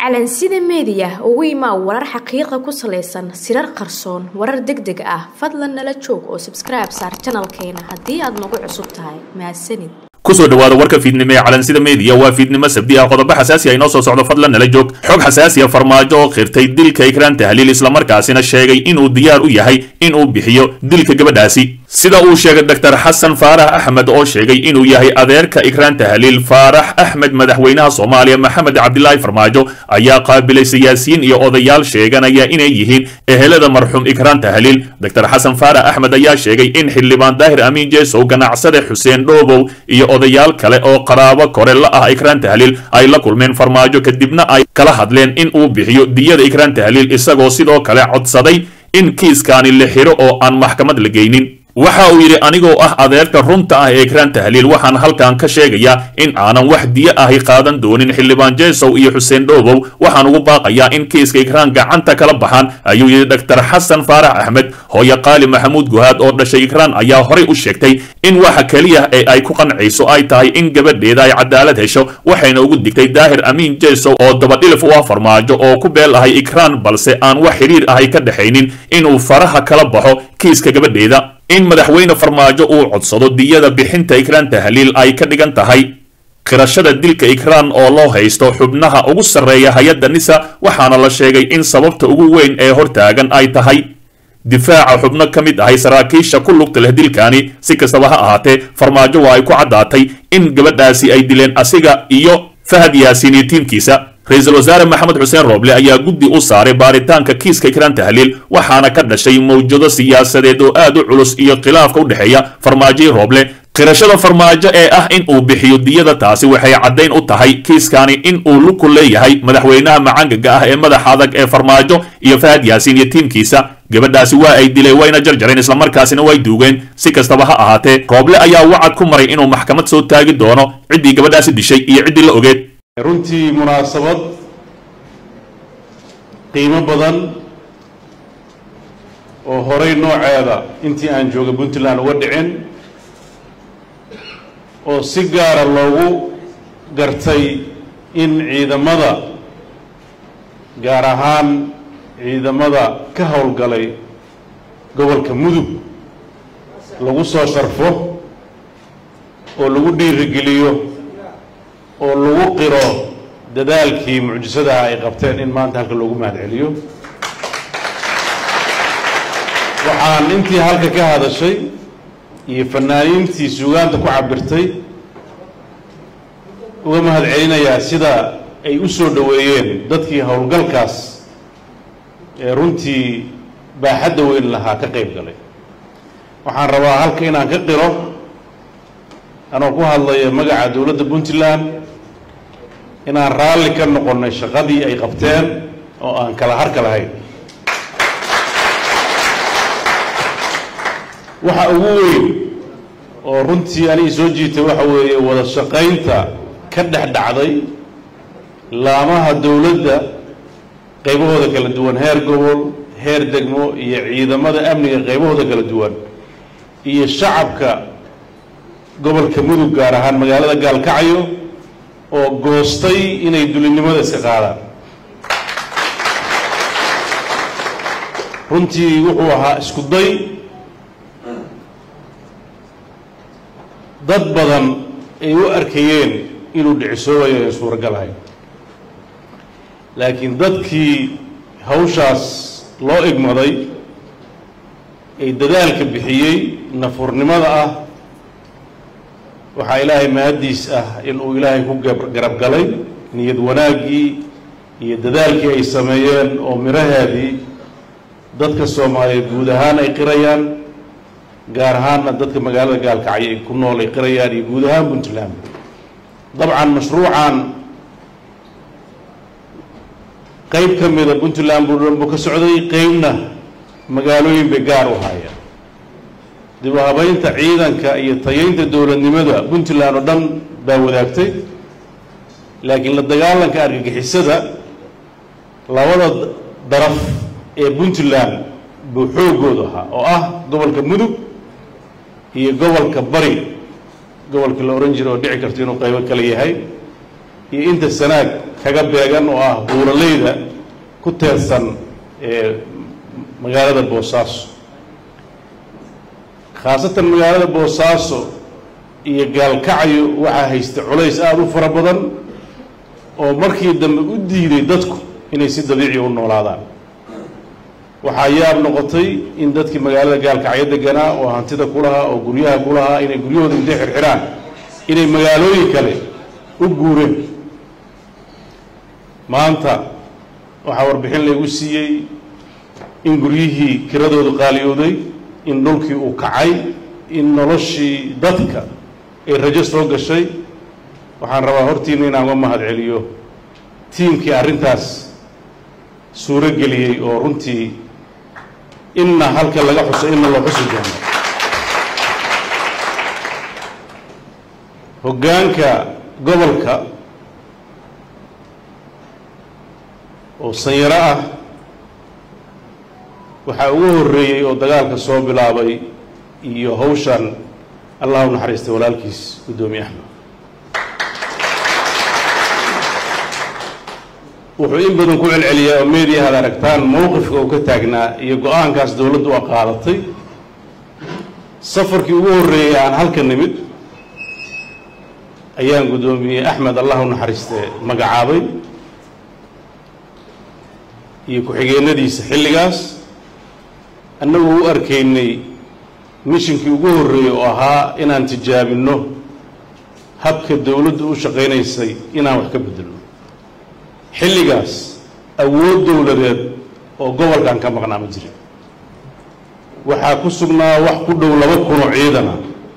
calansida meediya ugu imaa warar xaqiiqa ku salaysan sirar qarsoon warar deg deg ah fadlan nala joog oo sabskribe saar janalkeena haddii aad nagu cusub tahay mahadsanid kusoo dhawaada warka fiidnimo ee calansida meediya waa fiidnimo sabdi ah qodobo xasaasi ah inoo soo socdo fadlan nala joog xog xasaasiya farmaajo oo khirtay dilka ikraan tahliil islamarkaasina sheegay inuu diyaar u yahay inuu bixiyo dilka gabadhaasi sida uu sheegay doctor xasan faarax axmed oo sheegay inuu yahay adeerka ikraan tahliil faarax axmed madaxweynaha soomaaliya maxamed cabdilaahi farmaajo ayaa qaabilay siyaasiyiin iyo odayaal sheeganaya inay yihiin ehelada marxuum ikraan tahliil doctor xasan faarax axmed ayaa sheegay in xildhibaan daahir amiin jeesow ganacsade xuseen dhoobow iyo odayaal kale oo qaraabo kore la ah ikraan tahliil ay la kulmeen farmaajo kadibna ay kala hadleen in uu bixiyo diyada ikraan tahliil isagoo sidoo kale codsaday in kiiskaani la xiro oo aan maxkamad la geynin waxa uu yidhi anigoo ah adeerka runta ah ee ikraan tahliil waxaan halkan ka sheegayaa in aanan wax diyo ahi qaadan doonin xildhibaan jeesow iyo xuseen dhoobow waxaan ugu baaqayaa in kiiska ikraan gacanta kala baxaan ayuu yidhi doctor xasan faarax axmed hooye qaali maxamuud guhaad oo dhashay ikraan ayaa horay u sheegtay in waxa keliya ee ay ku qancayso ay tahay in gabadheeda ay cadaalad hesho waxayna ugu digtay daahir amiin jeesow oo dabadhilif u ah farmaajo oo ku beel ahay ikraan balse aan wax xidhiir ahay ka dhexaynin inuu faraha kala baxo kiiska gabadheeda in madaxweyne farmaajo uu codsado diyada bixinta ikraan tahliil ay ka dhigan tahay qirashada dilka ikraan oo loo haysto xubnaha ugu sarreeya hay-adda nisa waxaana la sheegay in sababta ugu weyn ee hortaagan ay tahay difaaca xubno ka mid ahay saraakiisha ku lugta leh dilkaani si kastaba ha ahaatee farmaajo waa ay ku caddaatay in gabadhaasi ay dileen asiga iyo fahad yaasiin iyo tiimkiisa ra-iisul wasaare maxamed xuseen rooble ayaa guddi u saaray baaritaanka kiiska ikraan tahliil waxaana ka dhashay mawjado siyaasadeed oo aad u culus iyo khilaafka u dhexeeya farmaajoii rooble qirashada farmaajo ee ah in uu bixiyo diyada taasi waxay caddayn u tahay kiiskaani in uu luku leeyahay madaxweynaha macangaga ah ee madaxa adag ee farmaajo iyo fahad yaasiin iyo tiimkiisa gabadhaasi waa ay dileen wayna jarjareen islamarkaasina way duugeen si kastaba ha ahaatee rooble ayaa wacad ku maray inuu maxkamad soo taagi doono ciddii gabadhaasi dishay iyo ciddii la ogeed runtii munaasabad qiimo badan oo horay nooceeda intii aan jooga puntland uga dhicin oo si gaara loogu gartay in ciidamada gaar ahaan ciidamada ka howlgalay gobolka mudug lagu soo sharfo oo lagu dhiirigeliyo oo lagu qiro dadaalkii mucjisadaha ay qabteen in maanta halka loogu mahad celiyo waxaan intii halka ka hadashay iyo fanaaniintii suugaanta ku cabirtay uga mahad celinayaa sida ay u soo dhoweeyeen dadkii howlgalkaas ee runtii baaxadda weyn lahaa ka qayb galay waxaan rabaa halka inaan ka qiro anoo ku hadlaya magaca dowladda puntland inaan raalli ka noqonnay shaqadii ay qabteen oo aan kala harka lahayn waxa ugu weyn oo runtii anigi soo jiitay waxa weeye wada shaqaynta ka dhex dhacday laamaha dowladda qaybahooda kala duwan heer gobol heer degmo iyo ciidamada amniga qaybahooda kala duwan iyo shacabka gobolka mudug gaar ahaan magaalada gaalkacyo oo goostay inay dulinimada iska qaadaan runtii wuxuu ahaa isku day dad badan ay u arkayeen inuu dhicisoobayo ee suuragal ahayn laakiin dadkii hawshaas loo igmaday ee dadaalka bixiyey nafurnimada ah waxaa ilaahay mahaddiis ah in uu ilaahay ku garab galay niyad wanaaggii iyo dadaalkii ay sameeyeen oo miraheedii dadka soomaaliyeed guud ahaan ay qirayaan gaar ahaanna dadka magaalada gaalkacyo ay ku nool ay qirayaan iyo guud ahaan puntland dabcan mashruucan qayb ka mida puntland buu dhan buu ka socday qeybna magaalooyin bay gaar u haayeen dib u habaynta ciidanka iyo tayaynta dowladnimada puntland oo dhan baa wadaagtay laakiin la dagaalanka argagixisada labada daraf ee puntland buu xoogoodu ahaa oo ah gobolka mudug iyo gobolka bari gobolka la ohan jira oo dhici karto inuu qaybo kale yahay iyo inta sanaag kaga beegan oo ah buuraleyda ku teersan ee magaalada boosaaso khaasatan magaalada boosaaso iyo gaalkacyo waxaa haysta culays aada u fara badan oo markii dambe u diiday dadku inay si dabiici u noolaadaan waxaa yaab noqotay in dadkii magaalada gaalkacyo deganaa oo hantida ku lahaa oo guryaha ku lahaa inay guryahooda intay xirxiraan inay magaalooyin kale u guureen maanta waxaa warbixin laygu siiyey in guryihii kiradoodu qaaliyooday in dhulkii uu kacay in noloshii dadka ay rajo soo gashay waxaan rabaa hortiina inaan uga mahad celiyo tiimkii arrintaas suuro geliyey oo runtii inna halka laga xuso inna loo xusi doono hoggaanka gobolka oo sanyaro ah waxaa ugu horreeyey oo dagaalka soo bilaabay iyo hawshan allah u naxariistay walaalkiis guddoomiye axmed wuxuu in badan ku celceliyaa oo meediya ad aragtaan mowqifka uu ka taagnaa iyo go-aankaas dowladdu a qaadatay safarkii ugu horreeyey aan halka nimid ayaan guddoomiye axmed allah u naxariiste magacaabay iyo ku-xigeenadiisa xilligaas annagoo u arkaynay mishinkii ugu horreeyey oo ahaa inaan tijaabinno habka dowladdu u shaqaynaysay inaan wax ka beddelno xilligaas awood dowladeed oo gobolkan ka maqnaa ma jirin waxaa ku sugnaa wax ku dhow laba kunoo ciidana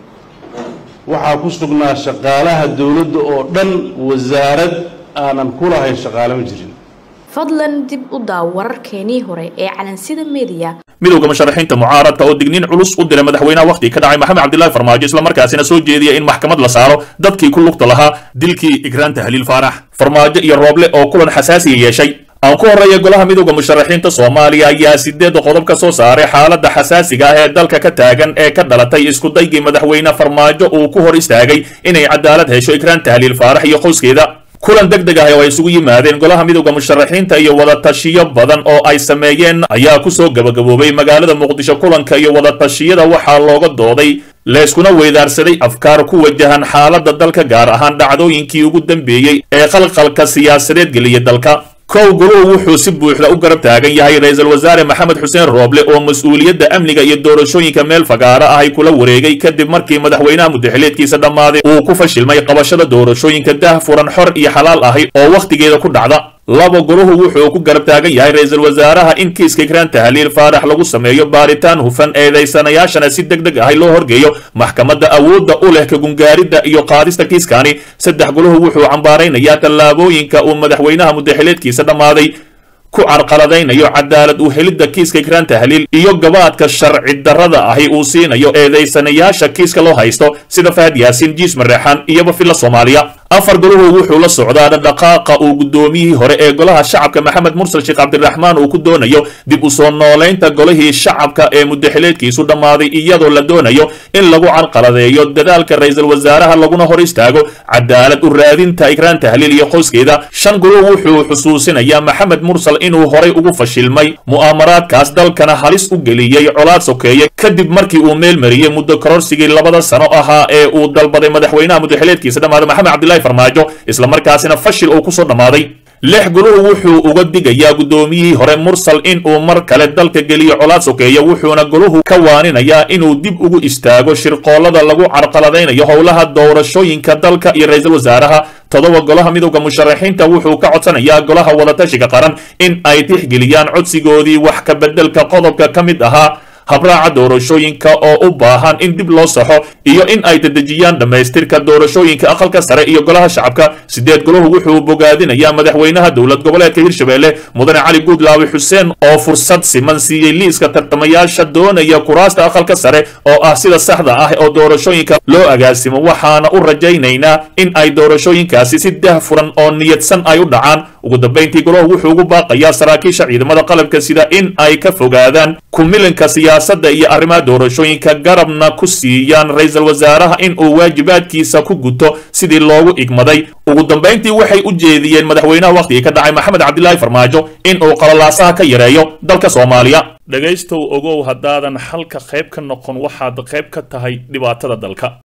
waxaa ku sugnaa shaqaalaha dowladda oo dhan wasaarad aanan ku lahayn shaqaale ma jirin fadlan dib u daaw wararkeenii hore ee calansida mediya midowga musharaxiinta mucaaradka oo digniin culus u diray madaxweynaha wakhti ka dhacay maxamed cabdilaahi farmaajo islamarkaasina soo jeediya in maxkamad la saaro dadkii ku lugta lahaa dilkii igraanta haliil faarax farmaajo iyo rooble oo kulan xasaasiya yeeshay aan ku horreeya golaha midowda musharaxiinta soomaaliya ayaa sideed qodob ka soo saaray xaaladda xasaasiga ah ee dalka ka taagan ee ka dhalatay iskudaygii madaxweyne farmaajo uu ku hor istaagay inay cadaalad hesho igraanta haliil faarax iyo qoyskeeda kulan deg deg ah oo ay isugu yimaadeen golaha midowda musharaxiinta iyo wadatashiyo badan oo ay sameeyeen ayaa kusoo gabagaboobay magaalada muqdisho kulanka iyo wadatashiyada waxaa looga dooday layskuna weydaarsaday afkaar ku wajahan xaaladda dalka gaar ahaan dhacdooyinkii ugu dambeeyey ee qalqalka siyaasadeed geliya dalka kow goluhu wuxuu si buuxda u garab taagan yahay ra-iisul wasaare maxamed xuseen rooble oo mas-uuliyadda amniga iyo doorashooyinka meel fagaara ah ay kula wareegay kadib markii madaxweynaha mudaxileedkiisa dhammaaday uu ku fashilmay qabashada doorashooyinka dah furan xor iyo xalaal ahi oo wakhtigeeda ku dhacda laba goluhu wuxuu ku garab taagan yahay ra-iisul wasaaraha in kiiska igraanta haliil faarax lagu sameeyo baaritaan hufan eedaysanayaashana si deg deg ahi loo horgeeyo maxkamadda awoodda u leh kagungaaridda iyo qaadista kiiskani saddex goluhu wuxuu cambaaraynayaa tallaabooyinka uu madaxweynaha mudaxileedkiisa dhammaaday ku carqaladaynayo cadaalad u helidda kiiska igraanta haliil iyo gabaadka sharci darrada ahi uu siinayo eedaysanayaasha kiiska loo haysto sida fahad yaasiin jiis mareexaan iyoba filla soomaaliya afar goluhu wuxuu la socdaa dhaqdhaqaaqa uu guddoomiyihii hore ee golaha shacabka maxamed mursal sheekh cabdiraxmaan uu ku doonayo dib u soo noolaynta golihii shacabka ee mudaxileedkiisu dhammaaday iyadoo la doonayo in lagu carqaladeeyo dadaalka ra-iisul wasaaraha laguna hor istaago cadaalad u raadinta igraanta haliil iyo qoyskeeda shan goluhu wuxuu xusuusinayaa maxamed mursal inuu horay ugu fashilmay mu'aamaraadkaas dalkana halis u geliyey colaad sokeeye kadib markii uu meel mariyey muddo kororsigii labada sano ahaa ee uu dalbaday madaxweynaha mudaxileedkiisa dhammaaday maxamed cabdillahi farmaajo islamarkaasina fashil uu kusoo dhammaaday lix guluhu wuxuu uga digayaa guddoomiyihii hore mursal in uu mar kale dalka geliyo colaad sokeeya wuxuuna goluhu ka waaninayaa inuu dib ugu istaago shirqoollada lagu carqaladaynayo howlaha doorashooyinka dalka iyo ra-iisul wasaaraha todoba golaha midowda musharaxiinta wuxuu ka codsanayaa golaha wadatashiga qaran in ay tixgeliyaan codsigoodii wax ka beddelka qodobka ka mid ahaa habraaca doorashooyinka oo u baahan in dib loo saxo iyo in ay dedejiyaan dhammaystirka doorashooyinka aqalka sare iyo golaha shacabka sideed golahu wuxuu bogaadinayaa madaxweynaha dowlad goboleedka hirshabelle mudane cali guudlaawi xuseen oo fursad siman siiyey liiska tartamayaasha doonaya kuraasta aqalka sare oo ah sida saxda ah oo doorashooyinka loo agaasimo waxaana u rajaynaynaa in ay doorashooyinkaasi si dah furan oo niyadsan ay u dhacaan ugu dambayntii golahu wuxuu ugu baaqayaa saraakiisha ciidamada qalabka sida in ay ka fogaadaan kumilanka siyaa siyaasadda iyo arrimaha doorashooyinka garabna ku siiyaan ra-iisul wasaaraha in uu waajibaadkiisa ku guto sidii loogu igmaday ugu dambayntii waxay u jeediyeen madaxweynaha wakhtigii ka dhacay maxamed cabdilaahi farmaajo in uu qalalaasaha ka yareeyo dalka soomaaliya dhegaystow ogow haddaadan xalka qayb ka noqon waxaad qayb ka tahay dhibaatada dalka